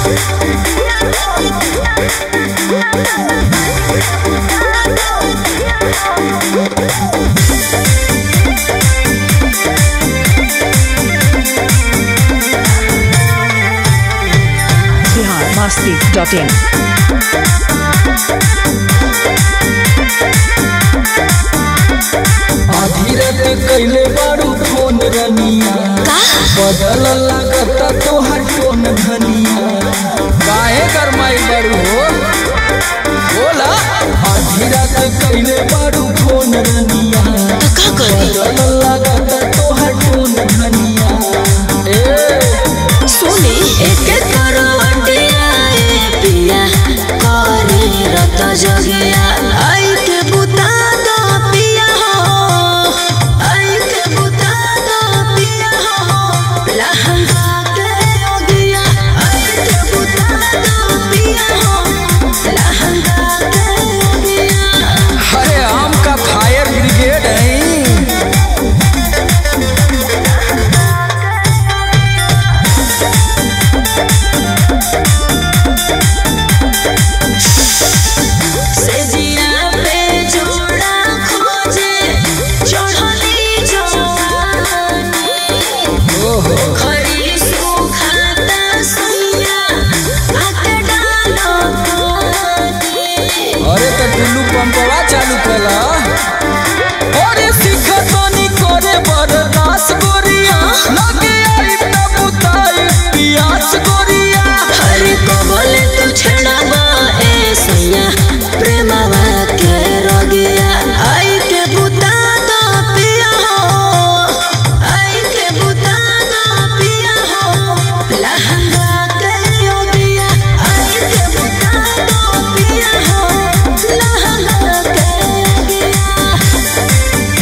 Bihar Masti dot in आधी रात कैले बारू फोन रनिया बदल लागता तोहर टोन धनिया काहे गरमाई बारू हो बोला आधी रात कैले बारू फोन रनिया का करी बदल लागता तोहर टोन धनिया ए सुनी एक करवटिया ए पिया करे रत जगिया आई के बुता दो पिया हो आई के बुता दो पिया हो लहंगा के ओगिया आई के बुता दो पिया हो लहंगा के ओगिया अरे आम का फायर ब्रिगेड है सेजिया पे जोड़ा खोजे चढ़ली जवानी ओहो खरी सुखाता सुइया आके डालो पानी अरे तो टुल्लू पंपवा चालू कला अरे सिखतनी करे बरदास गोरिया लगे आई त बुताई पियास गोरिया हरे को बोले तू छड़ावा ए सैया प्रेमवा के रोगिया आई के बुता दो पिया हो आई के बुता दो पिया हो लहंगा के योगिया आई के बुता दो पिया हो लहंगा के योगिया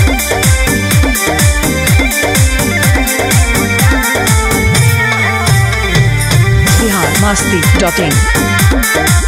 बिहार मस्ती डॉट इन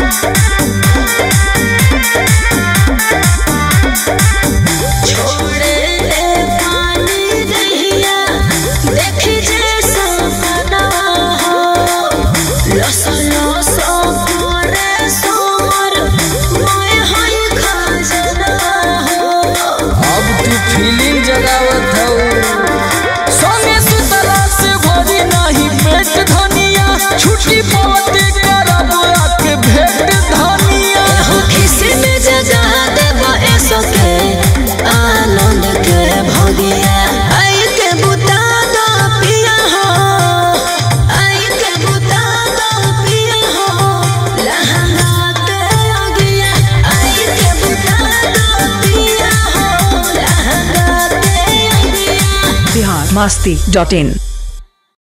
छोड़े ले पानी दहिया देखी जे सपना हो लस लस करे सोर मोय हई खजना हो अब तू फीलिंग जगावत हौ संगे सुतला से भरी नाही पेट धनिया छुट्टी पावते करब आके भेट धनिया हो खिसी में जगा देबा ऐसो के आनंद के भगिया आई के बुता दो पिया हो आई के बुता दो पिया हो लहंगा के अगिया आई के बुता दो पिया हो लहंगा के अगिया बिहार मस्ती डॉट इन